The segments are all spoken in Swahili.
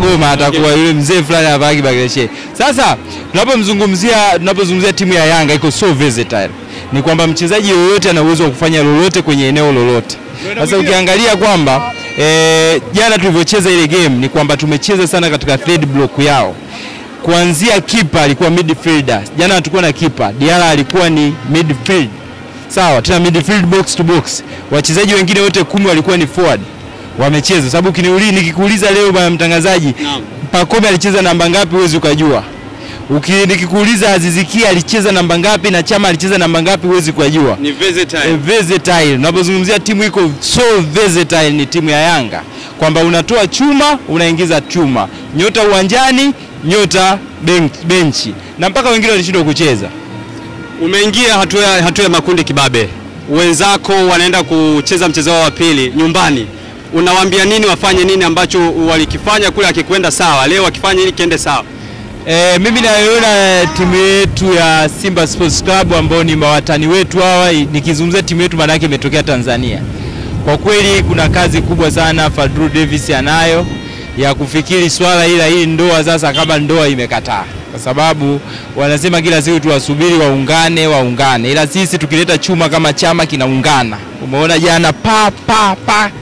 ngoma atakuwa yule mzee fulani anavaa kibageshe. Sasa tunapomzungumzia tunapozungumzia timu ya Yanga iko so versatile, ni kwamba mchezaji yoyote ana uwezo wa kufanya lolote kwenye eneo lolote. Sasa ukiangalia kwamba eh, jana tulivyocheza ile game ni kwamba tumecheza sana katika third block yao kuanzia kipa alikuwa midfielder. Jana hatukuwa na kipa, Diarra alikuwa ni midfield, sawa, tena midfield box to box. Wachezaji wengine wote kumi walikuwa ni forward wamecheza, sababu ukiniuliza, nikikuuliza leo bwana mtangazaji, Naam. Pacome alicheza namba ngapi, huwezi ukajua. Uki, nikikuuliza Azizikia alicheza namba ngapi na Chama alicheza namba ngapi, huwezi ukajua. Ni versatile. E, versatile. Unapozungumzia timu iko so versatile, ni timu ya Yanga kwamba unatoa chuma unaingiza chuma, nyota uwanjani, nyota ben- benchi, na mpaka wengine walishindwa kucheza. Umeingia hatua ya- hatua ya makundi kibabe, wenzako wanaenda kucheza mchezo wao wa pili nyumbani, unawaambia nini? Wafanye nini ambacho walikifanya kule akikwenda sawa, leo wakifanya ili kiende sawa? E, mimi naiona timu yetu ya Simba Sports Club ambao ni mawatani wetu hawa, nikizungumzia timu yetu maana yake imetokea Tanzania. Kwa kweli kuna kazi kubwa sana Fadlu Davis anayo ya kufikiri swala ila hii ndoa sasa, kama ndoa imekataa, kwa sababu wanasema kila siku tuwasubiri waungane waungane, ila sisi tukileta chuma kama chama kinaungana. Umeona jana pa pa pa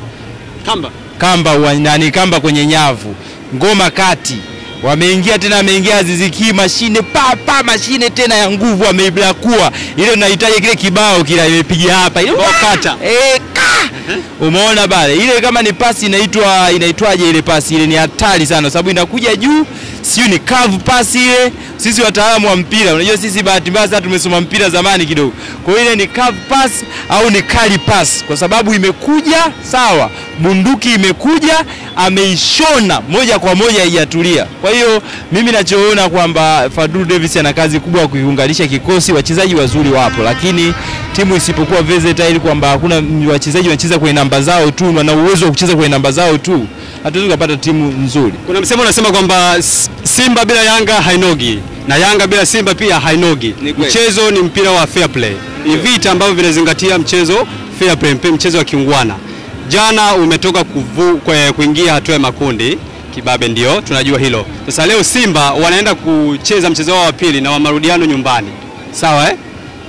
Kamba kamba uwa- nani kamba kwenye nyavu ngoma kati wameingia tena ameingia Aziziki mashine pa pa mashine tena ya nguvu ameibakua ile unahitaji kile kibao kila imepiga hapa ile Kibao kata. eh, ka umeona bale ile kama ni pasi inaitwa inaitwaje ile pasi ile ni hatari sana sababu inakuja juu sio ni curve pasi ile sisi wataalamu wa mpira unajua sisi bahati mbaya sana tumesoma mpira zamani kidogo kwa hiyo ile ni curve pass au ni kali pass kwa sababu imekuja sawa bunduki imekuja ameishona moja kwa moja haijatulia kwa hiyo mimi nachoona kwamba Fadlu Davis ana kazi kubwa ya kuiunganisha kikosi wachezaji wazuri wapo lakini timu isipokuwa versatile kwamba hakuna wachezaji wanacheza kwenye namba zao tu wana uwezo wa kucheza kwenye namba zao tu hatuwezi kupata timu nzuri kuna msemo unasema kwamba S- Simba bila Yanga hainogi na Yanga bila Simba pia hainogi. Ni kweli. Mchezo ni mpira wa fair play, ni vita ambavyo vinazingatia mchezo fair play, mpe- mchezo wa kiungwana. Jana umetoka kuvu, kwe, kuingia hatua ya makundi kibabe, ndio tunajua hilo. Sasa leo Simba wanaenda kucheza mchezo wao wa pili na wa marudiano nyumbani, sawa eh?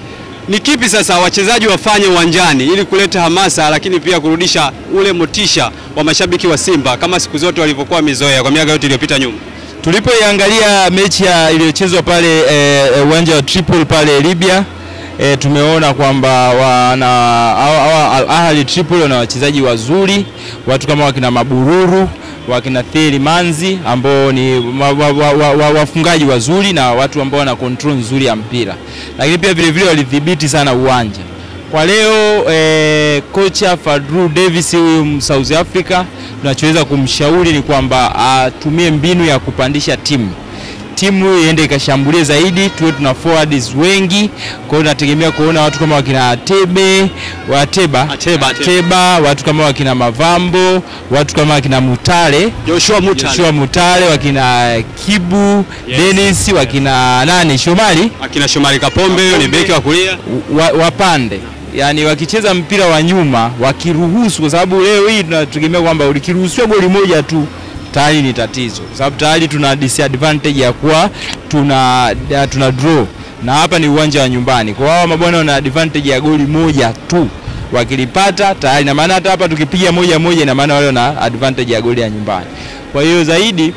Ni kipi sasa wachezaji wafanye uwanjani ili kuleta hamasa, lakini pia kurudisha ule motisha wa mashabiki wa Simba kama siku zote walivyokuwa wamezoea kwa miaka yote iliyopita nyuma? Tulipoiangalia mechi ya iliyochezwa pale eh, eh, uwanja wa Tripoli pale Libya eh, tumeona kwamba wana hawa- hawa Al Ahly Tripoli wana wachezaji wazuri, watu kama wakina Mabururu wakina Thierry Manzi ambao ni wa- wa- wa- wa- wa- wafungaji wazuri na watu ambao wana control nzuri ya mpira, lakini pia vile vile walidhibiti sana uwanja. Kwa leo eh, kocha Fadlu Davis huyu South Africa, tunachoweza kumshauri ni kwamba atumie mbinu ya kupandisha timu timu iende ikashambulie zaidi, tuwe tuna forwards wengi. Kwa hiyo tunategemea kuona watu kama wakina Atebe, Wateba, Ateba, Ateba. Ateba, watu kama wakina Mavambo, watu kama wakina Mutale Joshua Mutale Joshua Mutale, wakina Kibu Yes. Dennis, wakina nani Shomari akina Shomari Kapombe huyo ni beki wa kulia. wa, wapande yani wakicheza mpira wa nyuma wakiruhusu, kwa sababu leo hii tunategemea kwamba ukiruhusiwa goli moja tu tayari ni tatizo, kwa sababu tayari tuna disadvantage ya kuwa tuna, ya tuna draw na hapa ni uwanja wa nyumbani. Kwa hao mabwana wana advantage ya goli moja tu, wakilipata tayari, na maana hata hapa tukipiga moja moja, ina maana wale wana advantage ya goli ya nyumbani. Kwa hiyo zaidi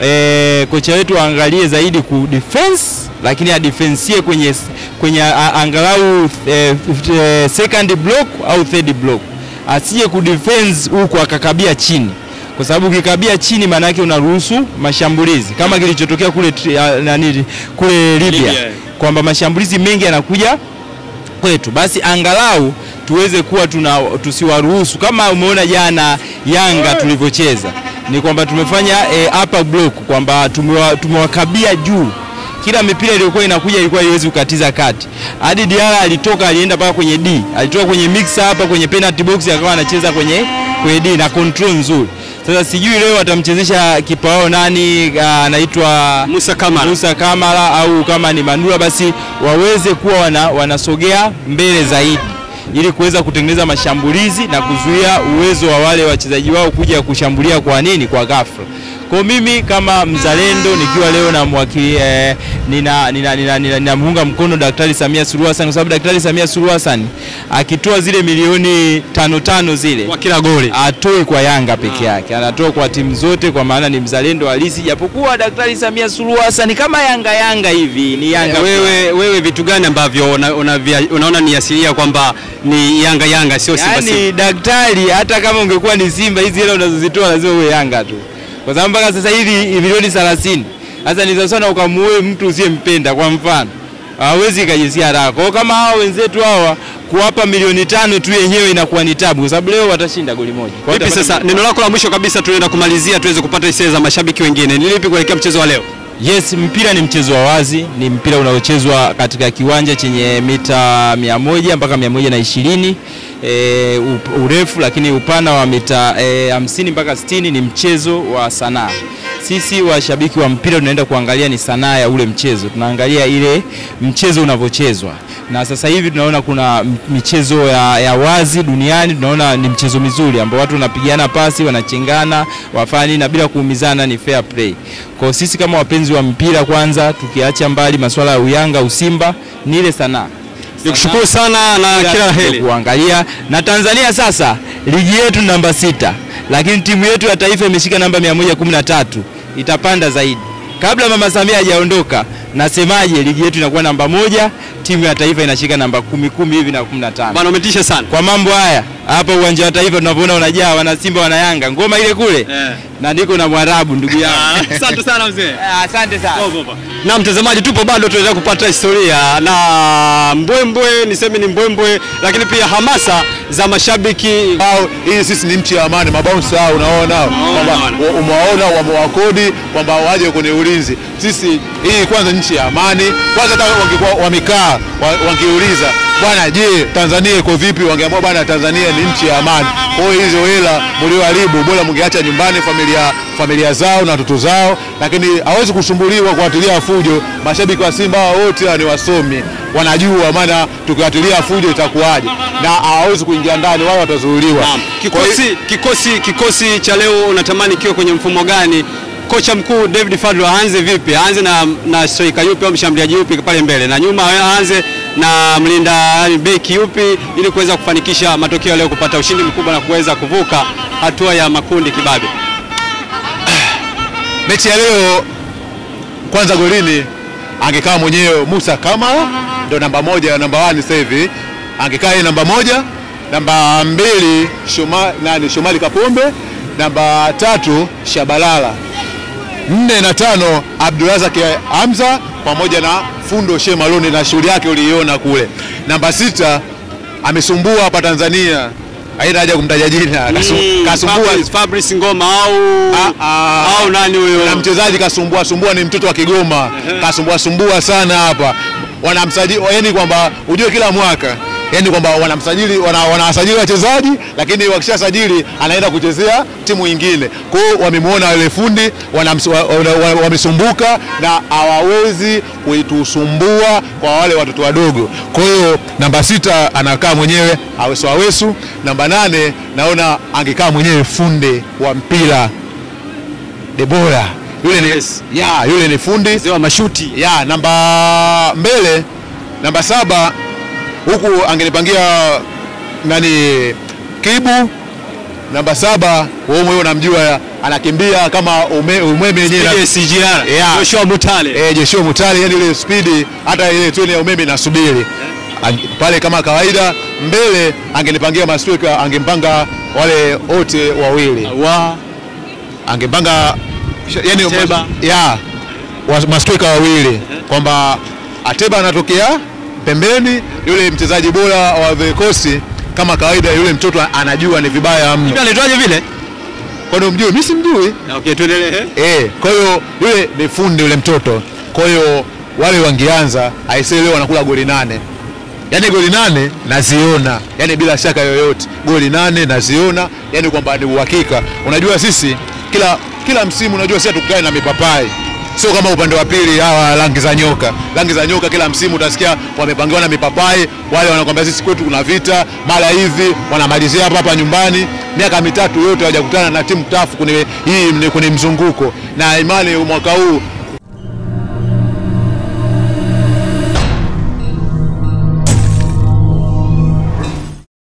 e, kocha wetu aangalie zaidi ku defense lakini adefensie kwenye, kwenye a, angalau e, e, second block au third block, asije kudefense huku akakabia chini, kwa sababu ukikabia chini maana yake unaruhusu mashambulizi kama kilichotokea kule tri- a, nani kule Libya, Libya. kwamba mashambulizi mengi yanakuja kwetu, basi angalau tuweze kuwa tuna tusiwaruhusu. Kama umeona jana Yanga tulivyocheza, ni kwamba tumefanya e, upper block kwamba tumewa, tumewakabia juu kila mipira iliyokuwa inakuja ilikuwa haiwezi kukatiza kati. Hadi Diarra alitoka alienda mpaka kwenye D, alitoka kwenye mixer hapa kwenye penalty box akawa anacheza kwenye kwenye D na control nzuri. Sasa sijui leo watamchezesha kipa wao nani, ah, anaitwa Musa Kamara. Musa Kamara au kama ni Manula, basi waweze kuwa wana, wanasogea mbele zaidi ili kuweza kutengeneza mashambulizi na kuzuia uwezo wa wale wachezaji wao kuja kushambulia kwa nini, kwa ghafla. Kwa mimi kama mzalendo nikiwa leo na mwakili eh, nina nina nina, nina, ninamuunga mkono Daktari Samia Suluhu Hassan kwa sababu Daktari Samia Suluhu Hassan akitoa zile milioni tano tano zile Kwa kila goli. atoi kwa Yanga peke yake, anatoa kwa timu zote, kwa maana ni mzalendo halisi, japokuwa Daktari Samia Suluhu Hassan kama Yanga Yanga hivi ni Yanga Wewe, wewe vitu gani ambavyo una, una, unaona ni asilia kwamba ni Yanga Yanga sio Simba Simba? Yaani daktari, hata kama ungekuwa ni Simba, hizi hela unazozitoa lazima uwe Yanga tu, kwa sababu mpaka sasa hivi milioni 30 sasa ni sawa sana ukamuoe mtu usiyempenda. Kwa mfano, hawezi ikajisia haraka. Kwa hiyo kama hawa wenzetu hawa kuwapa milioni tano tu yenyewe inakuwa ni tabu, kwa sababu leo watashinda goli moja. Kwa hiyo Vipi watapata sasa, neno lako la mwisho kabisa, tunaenda kumalizia tuweze kupata hisia za mashabiki wengine, ni lipi kuelekea mchezo wa leo? Yes, mpira ni mchezo wa wazi, ni mpira unaochezwa katika kiwanja chenye mita 100 mpaka 120 e, urefu, lakini upana wa mita e, 50 mpaka 60. Ni mchezo wa sanaa. Sisi washabiki wa mpira tunaenda kuangalia ni sanaa ya ule mchezo, tunaangalia ile mchezo unavyochezwa, na sasa hivi tunaona kuna michezo ya, ya wazi duniani, tunaona ni mchezo mizuri ambao watu wanapigana pasi, wanachengana, wafani na bila kuumizana, ni fair play. Kwa sisi kama wapenzi wa mpira, kwanza tukiacha mbali masuala ya uyanga usimba, ni ile sanaa Nikushukuru sana na kila la heri. kuangalia na Tanzania sasa ligi yetu namba sita, lakini timu yetu ya taifa imeshika namba 113 itapanda zaidi. Kabla mama Samia hajaondoka, nasemaje, ligi yetu inakuwa namba moja, timu ya taifa inashika namba kumi kumi hivi na 15. Bwana umetisha sana. Kwa mambo haya hapa uwanja wa taifa tunavyoona unajaa, wana Simba wana Yanga, ngoma ile kule Eh. na niko na Mwarabu ndugu yangu. Asante sana mzee. Asante sana. Na mtazamaji, tupo bado tunaendelea kupata historia na mbwembwe, niseme ni mbwembwe, lakini pia hamasa za mashabiki Hao, hii sisi ni nchi ya amani, mabounce hao unaona kwamba unaona. wa- umewaona wamewakodi kwamba waje kwenye ulinzi. Sisi hii kwanza nchi ya amani, kwanza hata wangekuwa wamekaa wa- wangeuliza bwana, je, Tanzania iko vipi? Wangeamua bwana, Tanzania ni nchi ya amani. Kwa hiyo hizo hela mlioharibu, bora mngeacha nyumbani familia familia zao na watoto zao, lakini hawezi kusumbuliwa kuatilia fujo. Mashabiki wa Simba hao wote ni wasomi, wanajua maana tukiatilia fujo itakuwaje, na hawawezi kuingia ndani, wao watazuiliwa. Naam. Kwa hiyo- Kikosi, kikosi, kikosi cha leo unatamani kiwe kwenye mfumo gani? Kocha mkuu David Fadlu aanze vipi? Aanze na, na striker yupi au mshambuliaji yupi pale mbele, na nyuma aanze na mlinda yani beki yupi, ili kuweza kufanikisha matokeo leo, kupata ushindi mkubwa na kuweza kuvuka hatua ya makundi kibabe. mechi ya leo kwanza golini angekaa mwenyewe Musa Kamara ndo namba moja namba wani sasa hivi angekaa yeye namba moja namba mbili Shoma, nani Shomali Kapombe namba tatu Shabalala nne na tano Abdurazak Hamza pamoja na Fundo She Malone na shughuli yake uliiona kule. Namba sita amesumbua hapa Tanzania, haina haja kumtaja jina, Kasu- Mm, kasumbua Fabrice, Fabrice Ngoma au Ah, ah. au nani huyo? na mchezaji kasumbua sumbua, ni mtoto wa Kigoma, kasumbua sumbua sana hapa. Wanamsajili yani kwamba ujue kila mwaka yani kwamba wanamsajili wana, wanawasajili wachezaji lakini wakishasajili anaenda kuchezea timu nyingine. Kwa hiyo wamemwona yule fundi wanams- wa- wa- wa- wamesumbuka na hawawezi kuitusumbua kwa wale watoto wadogo. Kwa hiyo namba sita anakaa mwenyewe Awesu Awesu. Namba nane naona angekaa mwenyewe funde wa mpira Debora yule ni, Yes. ya, yule ni fundi Mzee wa mashuti. ya namba mbele namba saba huku angenipangia nani Kibu namba saba wewe mwenyewe unamjua anakimbia kama ume, umeme yenyewe na- Ile CGR. Yeah. Joshua Mutale. eh, Joshua Mutale yani ile spidi hata ile treni ya umeme inasubiri Ang- pale kama kawaida mbele angenipangia mastrika angempanga wale wote wawili Wa angepanga yani Ateba. ya wa- mastrika wawili kwamba Ateba anatokea pembeni, yule mchezaji bora wa vikosi kama kawaida, yule mtoto anajua ni vibaya mno. Hivi anaitwaje vile? Kwani umjui? Mimi simjui. Okay, tuendelee. Eh, kwa hiyo yule ni fundi yule mtoto. Kwa hiyo wale wangeanza aisee, leo wanakula goli nane, yaani goli nane naziona, yaani bila shaka yoyote goli nane naziona, yaani kwamba ni uhakika. Unajua sisi kila kila msimu, unajua sisi hatukae na mipapai sio kama upande wa pili hawa rangi za nyoka. Rangi za nyoka kila msimu utasikia wamepangiwa na mipapai, wale wanakwambia sisi kwetu kuna vita, mara hivi wanamalizia hapa hapa nyumbani. Miaka mitatu yote hawajakutana na timu tafu kwenye hii kwenye mzunguko, na imani mwaka huu